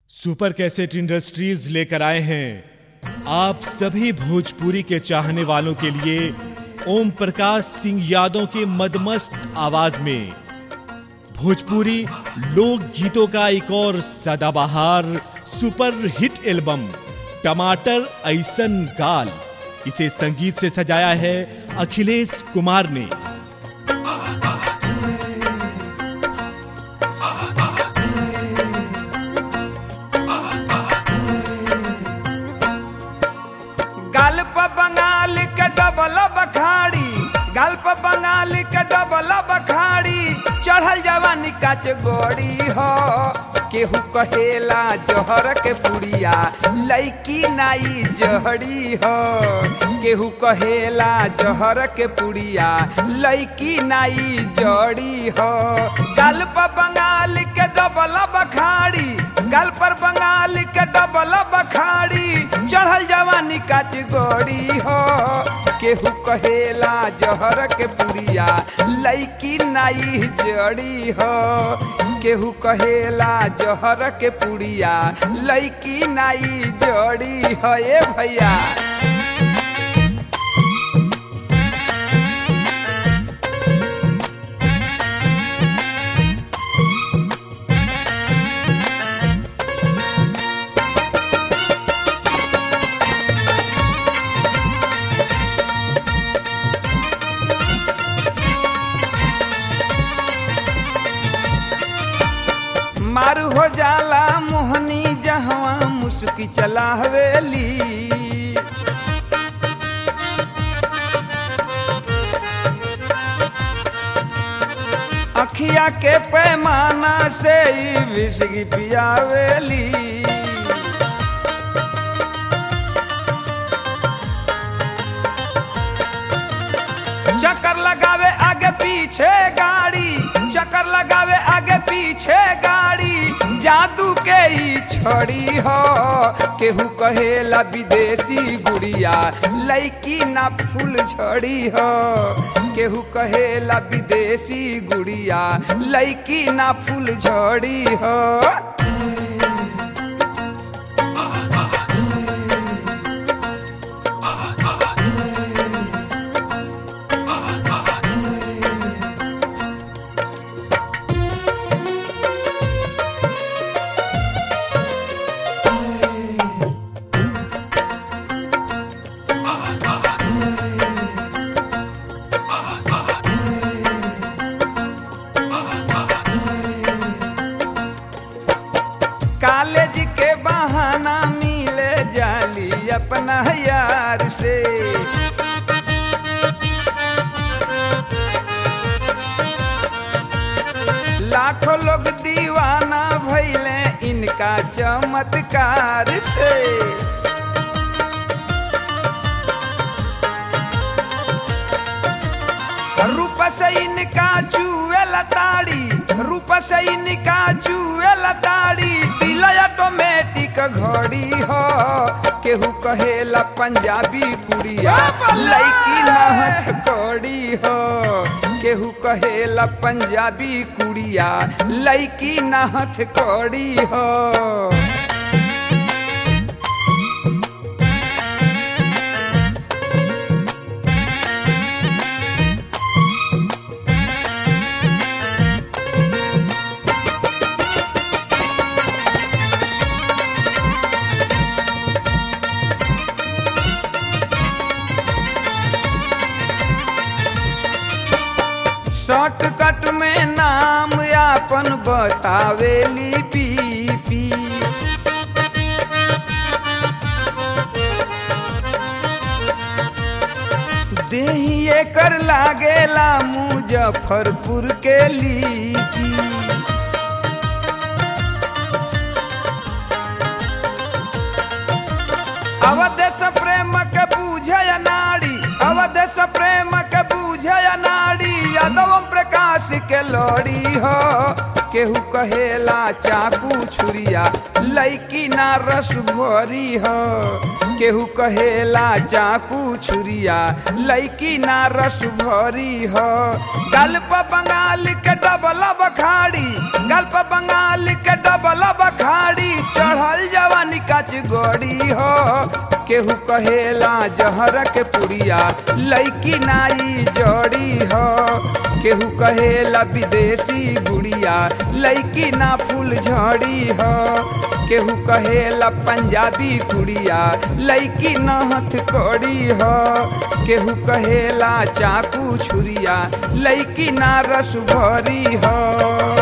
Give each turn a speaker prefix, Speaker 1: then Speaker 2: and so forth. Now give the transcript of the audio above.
Speaker 1: super cassette industries लेकर आए हैं आप सभी भोजपुरी के चाहने वालों के लिए ओम प्रकाश सिंह यादव के मदमस्त आवाज में भोजपुरी लोक गीतों का एक और सदाबहार सुपर हिट एल्बम टमाटर ऐसन गाल इसे संगीत से सजाया है अखिलेश कुमार ने
Speaker 2: गल्प बंगाल के डबल बखाड़ी गल्प बंगाल के डबल बखाड़ी चढ़ल जवानी काच गोड़ी हो केहू कहेला जहर के पुड़िया लैकी नाई जहड़ी हो केहू कहेला जहर के पुड़िया लैकी नाई जड़ी हो गल्प बंगाल के डबल बखाड़ी गल पर बंगाल के डबल बखाड़ी चढ़ल जवानी काच गोड़ी हो केहू कहेला जहर के पुड़िया लैकी नाई जड़ी हो केहू कहेला जहर के पुड़िया लैकी नाई जड़ी हो ए भैया मारू हो जाला मोहनी जहवा मुस्की चला हवेली अखिया के पैमाना से ही विसगी पियावेली चक्कर लगावे आगे पीछे गाड़ी चक्कर लगावे आगे पीछे गाड़ी जादू के ही छोड़ी हो केहू कहेला विदेशी गुड़िया लैकी ना फूल झड़ी हो केहू कहेला विदेशी गुड़िया लैकी ना फूल झड़ी हो कॉलेज के बहाना मिले जाली अपना यार से लाखों लोग दीवाना भैले इनका चमत्कार से रूप से इनका चुए लताड़ी रूप से इनका चुए लताड़ी दिल ऑटोमेटिक घड़ी हो केहू कहेला पंजाबी कुड़िया लैकी नहथ कौड़ी हो केहू कहेला पंजाबी कुड़िया लैकी नहथ कौड़ी हो शॉर्टकट में नाम आपन बतावेली पीपी देहिए कर लागेला मुजफ्फरपुर के लीची अवदेश प्रेम के बूझे नाड़ी अवदेश प्रेम के बूझे नाड़ी यादव प्रकाश के लोड़ी हो केहू कहेला चाकू छुरिया लैकी ना रस भरी हो केहू कहेला चाकू छुरिया लैकी ना रस भरी हो गल्प बंगाल के डबल बखाड़ी गल्प बंगाल के डबल बखाड़ी चढ़ गड़ी हो केहू कहेला जहर के पुड़िया लैकी नाई जड़ी हो केहू कहेला विदेशी गुड़िया लैकी ना फूल झड़ी हो केहू कहेला पंजाबी कुड़िया लैकी न हथकड़ी हो केहू कहेला चाकू छुरिया लैकी ना रस भरी हो